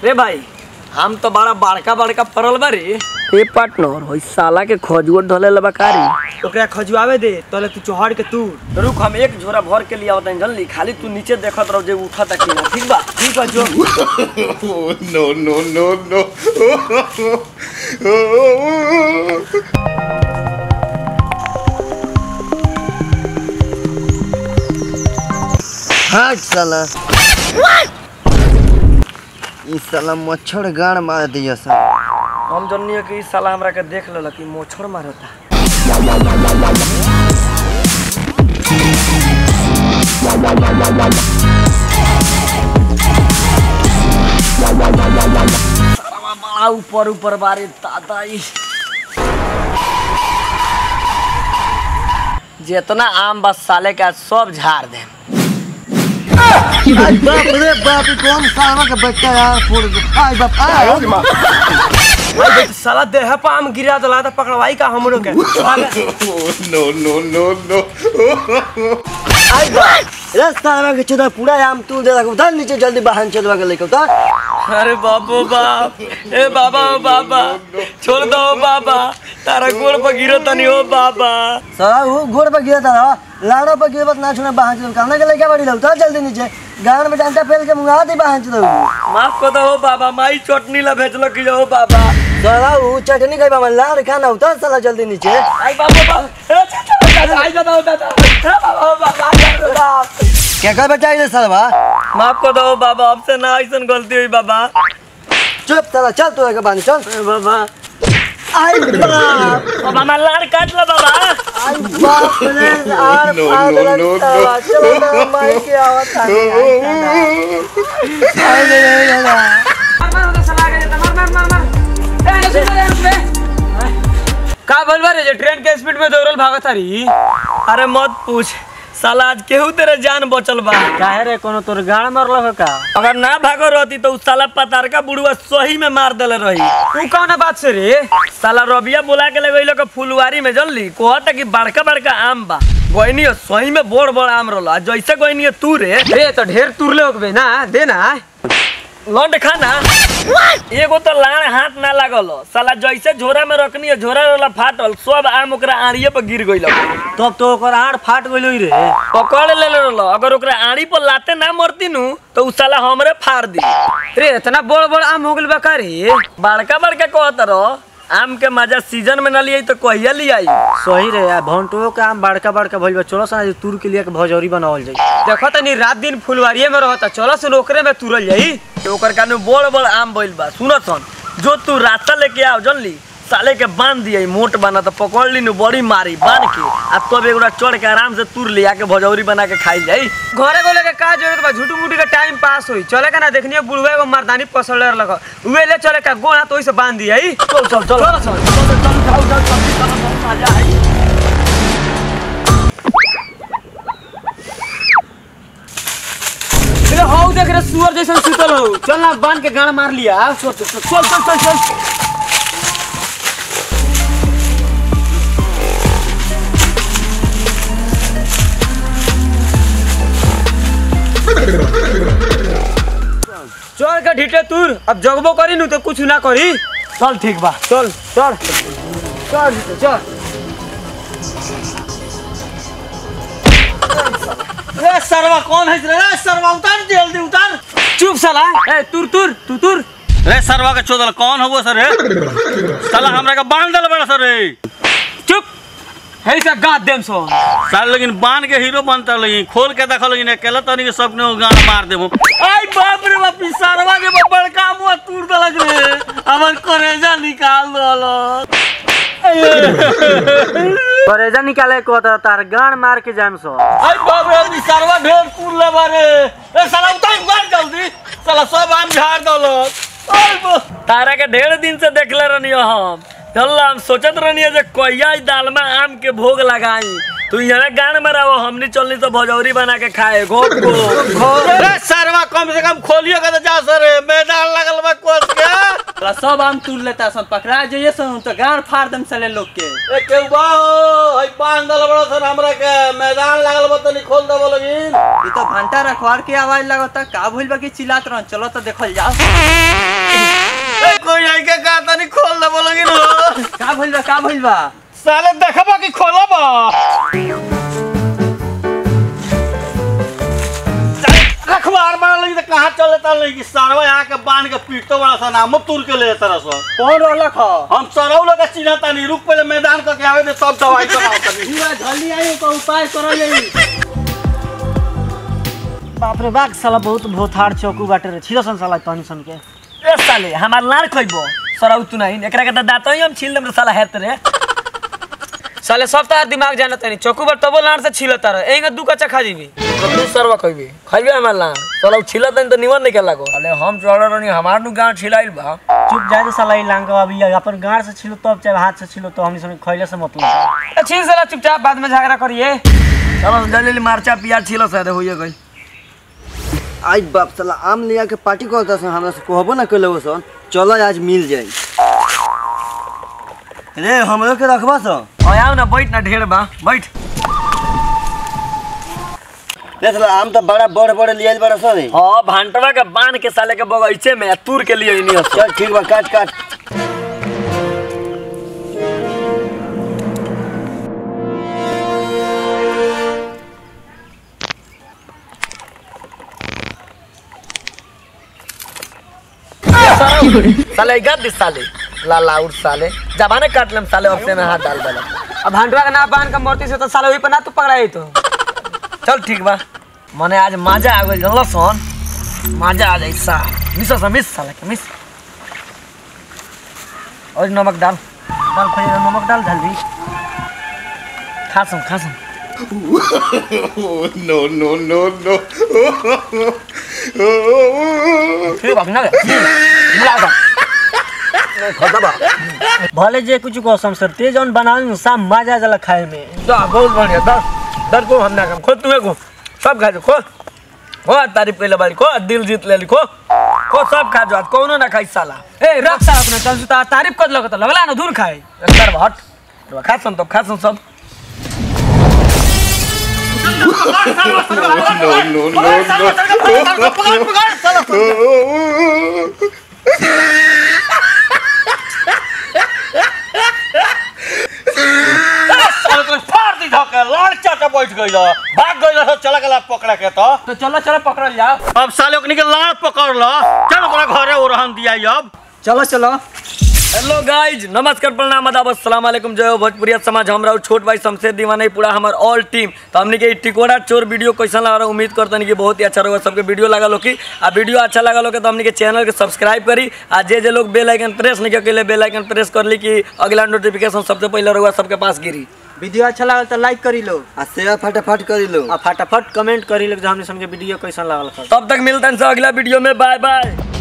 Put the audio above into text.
रे भाई हम तो बड़ा बड़का बड़का पड़ल बारी ए पार्टनर होई साला के खजुआ ढले लबा कारी ओकरा खजुआवे दे तले तू चढ़ के तू रुक हम एक झोरा भर के लिए आवत जल्दी खाली तू नीचे देखत रहो जे उठा तक ठीक बा ठीक बा जो Oh, no, no, no, no. हट साला ई साला मच्छर गाड़ मार दिया सा हम जन्नी कि इस साला हमरा के देख लेला कि मोछड़ मारता साला बड़ा ऊपर ऊपर बारे दादा ई जितना आम बस साले का सब झाड़ दे आई बाप रे बाप ई कौन साला का बच्चा यार फोड़ दे आई बाप आई साला देह पर आम गिरा दला त पकड़वाई का हमरो के Oh, no, no, no, no. आई बाप रे साला के चोदा पूरा आम तू दे रखो उधर नीचे जल्दी वाहन चलवा के लेके उधर अरे बाबू बाप ए बाबा ओ बाबा छोड़ दो बाबा तारा गोड़ पर गिरो तनी ओ बाबा साला वो घोड़ पर गिरा था लाड़ो पर गिरबत ना छुना वाहन चल कहना के लेके बड़ी लो उधर जल्दी नीचे गाड़ में डंडा फेल के मुंगा दे वाहन चलो माफ कर दो ओ बाबा माई चटनी ला भेजलो कि ओ बाबा साला वो चटनी खाई बा लाड़ खाना उधर साला जल्दी नीचे आई बाबू बाप ए चाचा आई दादा दादा ए बाबा ओ बाबा आई दादा क्या कर बच्चा इधर साला माफ कर दो ओ बाबा हमसे ना ऐसन गलती हुई बाबा चुप साला चल तू के बांध चल ए बाबा आई बाप बाबा मैं लाड़ काट लो बाबा आई बाप रे आर No, पार no, लग no, साला no. चलो ना माई के आवत आ आई ले ले ले का बोलबा रे जे ट्रेन के स्पीड में दौड़ल भागत हरी अरे मत पूछ साला आज केहू तेरे जान बचल बा काहे रे कोनो तोर गाड़ मारल का अगर ना भागो रहती तो उस साला पतार का बुढ़वा सही में मार देले रही तू कौन बात से रे साला रबिया बुला के ले के फुलवारी में जल्दी कहता कि बड़का बड़का आम बा गोइनी सही में बड़ बड़ आम रहला जैसे गोइनी तू रे रे तो ढेर तुरले होबे ना दे ना लौंड खाना एगो तो लाड़ हाथ ना लागल साला जैसे झोरा में रखनी है झोरा वाला फाटल सब आम ओकरा आड़िए पर गिर गइल तब तो ओकर आड़ फाट गइल रे पकड़ ले रहल अगर ओकरा आड़ी पर लाते ना मरती नु तो उ साला हमरे फाड़ दी रे इतना बड़ बड़ आम हो गइल बा का रे बड़का बड़का कहत रह आम के मजा सीजन में न लिया तो कहिया लियाई सही रे यार भंटो के आम बड़का बड़का भइल बा चलो सा तुर के लिए के भजौरी बनावल जाई देखो तनी रात दिन फुलवारिये में रहता चलो सुन ओकरे में तुरल जाई तो ओकर कानू बड़ बड़ आम भइल बा सुन सन जो तू रास्ता लेके आओ जानली साले के बांध दिया मोट बना तो पकड़ ली नु बड़ी मारी बांध के आ तब एगोड़ा चढ़ के आराम से तुर लिया के भजौरी बना के खाई जाई घरे गोले के का जरूरत बा झूठू मूठी के टाइम पास होई चले का ना देखनिए बुढ़वे एगो मर्दानी पसड़ लग उहे ले चले का गोना तो ओइसे बांध दिया ई चल चल चल चल चल चल चल चल चल चल चल मजा आई रे हौ देख रे सुअर जैसन सुतल हो चल ना बांध के गाड़ मार लिया चल चल चल चल चल चल चल के ढीटे तुर अब जगबो करी नु तो कुछ ना करी चल ठीक बा चल चल चल चल रे सरवा कौन है रे सरवा उतार जल्दी उतार चुप साला ए तुर तुर तू तुर रे सरवा के चोदल कौन हो सर रे साला हमरा के बांध दल बड़ा सर रे चुप है सा गाद देम सो साल लेकिन बांध के हीरो बनता लेकिन खोल के देखल लेकिन अकेला तनी के सबने गाना मार देबो आई बाप रे बाप ई सरवा के बड़का मुंह तूर दलक रे हमर करेजा निकाल दलो करेजा निकाले को तो तार गाड़ मार के जाम सो आई बाप रे ई सरवा ढेर तूर ले बारे ए साला उतार उतार जल्दी साला सब आम झाड़ दलो आई बा तारा के ढेर दिन से देखले रहनी हम चल हम सोचत रहनी जे कहिया ई दाल में आम के भोग लगाई तू यहाँ गान में रहो हमनी चलनी तो भजौरी बना के खाए घोट को रे सरवा कम से कम खोलियो के तो जा सर मैदान लगल बा कोस के साला सब आम तूर लेता सन पकड़ा जाइए सन तो गाड़ फाड़ दम साले लोग के ए केहू बा हो हई बांध दल बड़ा सन हमरा के मैदान लागल बा तनी खोल देबो लगिन ये तो घंटा रखवार के आवाज लगता का भइल बा कि चिल्लात रहन चलो तो देखल जाओ ए कोई आई के का तनी खोल देबो लगिन हो का भइल बा का भइल बा साले देखबा कि खोलब रखवार बड़ा लगी तो कहाँ चले ता लगी सारवा आके बांध के पीटतो बड़ा सा नाम तुर के ले तरह सो कौन रहलक ह हम सरौ लोग के चिन्ह तानी रुक पहले मैदान क के आवे दे सब दवाई बनाओ तनी हुआ जल्दी आई को उपाय करल जाई बाप रे बाप साला बहुत भोथार चौकू बाटे रे छिरो सन साला तनी सन के ए साले हमार लाड़ खइबो सरौ तू नहीं एकरा के त दाँत ही हम छील देम रे साला हेत रे साले सब तार दिमाग जानत नहीं चौकू पर तबो लाड़ से छिलता रहे एंगे दू कच्चा खा जीबी तू सरवा खइबे खइबे हमार लाड़ सरौ छिलत नहीं तो निमन नहीं के लागो अरे हम चढ़ रहनी हमार नु गांव छिलाइल बा चुप जाए दे साला ई लांग अभी अपन गाड़ से छिलो तब चाहे हाथ से छिलो तो हमनी सन खइले से मतलब अच्छी साला चुपचाप बाद में झगड़ा करिए चलो जल्दी मारचा पियाज छिलो से होइए गई आई बाप साला आम लिया के पार्टी करता सन हमरा से कहबो ना कइले सन चलो आज मिल जाई रे हमरो के रखबा सन आया ना बैठ ना ढेर बा बैठ रे साला आम तो बड़ा बड़ बड़ लियाल बड़ा सन रे हाँ भांटवा के बांध के साले के बगीचे में तूर के लिए नहीं चल ठीक बा काट काट साले गद दिस साले लाला उठ साले जबाने काट लेम साले अपने में हाथ डाल देला अब भांडवा का ना बांध के मूर्ति से तो साला वही पर ना तू पकड़ाई तो चल ठीक बा मने आज मजा आ गइल जानल सन मजा आ जाई सा मिस सा मिस साले के मिस और नमक डाल डाल खोज नमक डाल जल्दी खा सम खा सम Oh, no, no, no, no. ठीक बा ना मिला दो खाता बा भले जे कुछ को समसर ते जौन बनावे साम मजा जला खाए में दा बहुत बढ़िया दर दर को हम ना काम खो तुम्हें को सब खा जो खो हो तारीफ कइले बाड़ी खो दिल जीत ले खो खो सब खा जो आज कौनो ना खाई साला ए रख साला अपने चल सुता तारीफ कर लगत लगला ना दूर खाए अंदर हट खा सम तो खा सम सब No, no, no, no. साले तो फाड़ दी धके लाड़ चाटा बैठ गइल भाग गइल सब चला गेला पकड़ा के तो तो चलो चलो पकड़ल जाओ अब साले ओकनी के लाड़ पकड़ ल चल ओकरा घरे ओरहन दिया अब चलो चलो हेलो गाइज नमस्कार प्रणाम आदाब अस्सलाम वालेकुम जय हो भोजपुरिया समाज हम रहू छोट भाई शमशेर दीवाना पूरा हमार ऑल टीम तो हमने के इ टिकोड़ा चोर वीडियो कैसा लगा रहा उम्मीद करते कि बहुत ही अच्छा रहा सबके वीडियो लगा लो कि आ वीडियो अच्छा लगा लो तो हमने के चैनल के सब्सक्राइब करी आ जे जे लोग बेल आइकन प्रेस नहीं के बेल आइकन प्रेस कर ली कि अगला नोटिफिकेशन सबसे पहले रहुआ सबके पास गिरी वीडियो अच्छा लागल तो लाइक करी लो आ सेवा फटाफट करी लो आ फटाफट कमेंट करी लो जो हमने समझे वीडियो कैसा लागल तब तक मिलते हैं अगला वीडियो में बाय बाय